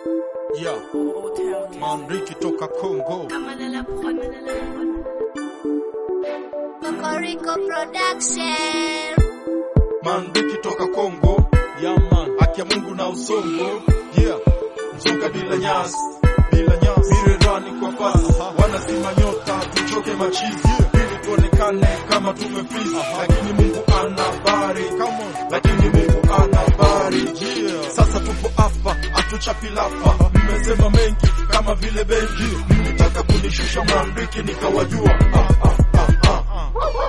Yeah, Manriki toka Congo. Cocorico Production. Manriki toka Congo. Yeah man, haki ya Mungu na usongo. Yeah, mzuka bila nyasi, bila nyasi. Mirerani kwa pasi, wanazima nyota, tuchoke machizi. Ili tuonekane kama tumefreeze. Lakini Mungu ana habari. Lakini Mungu ana habari. Sasa tupo hapa, hatuchapi lafa. Mmesema mengi kama vile benki. Mlitaka kunishusha Manriki nikawajua. Ah, ah, ah, ah.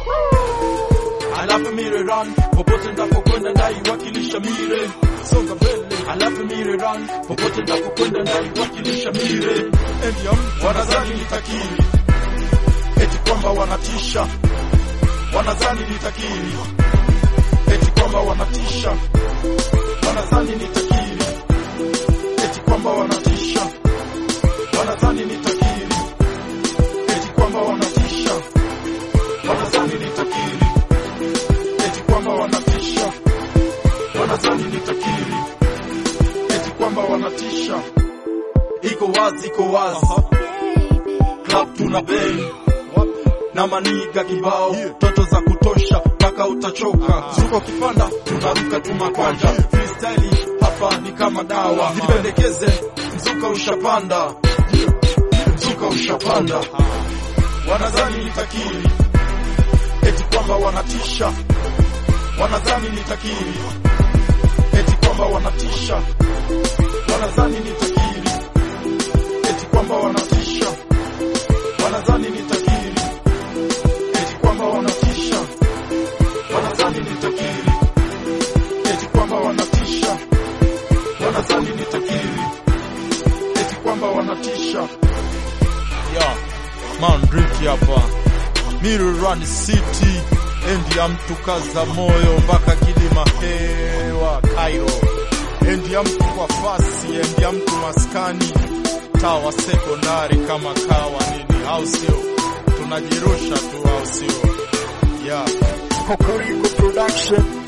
Alafu mire run popote ndapokwenda ndaiwakilisha mire songa mbele. Alafu mire run popote ndapokwenda ndaiwakilisha mire. Wanadhani nitakiri eti kwamba wanatisha, wanadhani nitakiri eti kwamba wanatisha, wanadhani nitakiri eti kwamba wanatisha, wanadhani nitakiri eti kwamba wanatisha, wanadhani nitakiri eti kwamba wanatisha, wanadhani nitakiri eti kwamba wanatisha. Iko wazi, iko wazi, club tuna bei na maniga kibao, toto za kutosha mpaka utachoka. Zuko kipanda, tunaruka tu makwanja, freestyle hapa ni kama dawa. Nipendekeze, mzuka ushapanda, mzuka ushapanda. Wanadhani nitakiri eti kwamba wanatisha, wanadhani nitakiri eti kwamba wanatisha, wanadhani nitakiri eti kwamba wanatisha, wanadhani nitakiri eti kwamba wanatisha, wanadhani nitakiri eti kwamba wanatisha, wanadhani nitakiri eti kwamba wanatisha. Yeah, Manriki hapa Mirurani City endi ya mtu kaza moyo mpaka kilima hewa Cairo, endi ya mtu kwa fasi, endi ya mtu maskani, tawa sekondari kama kawa nini, au sio? Tunajirusha tu, au sio? Yeah. Cocorico Production.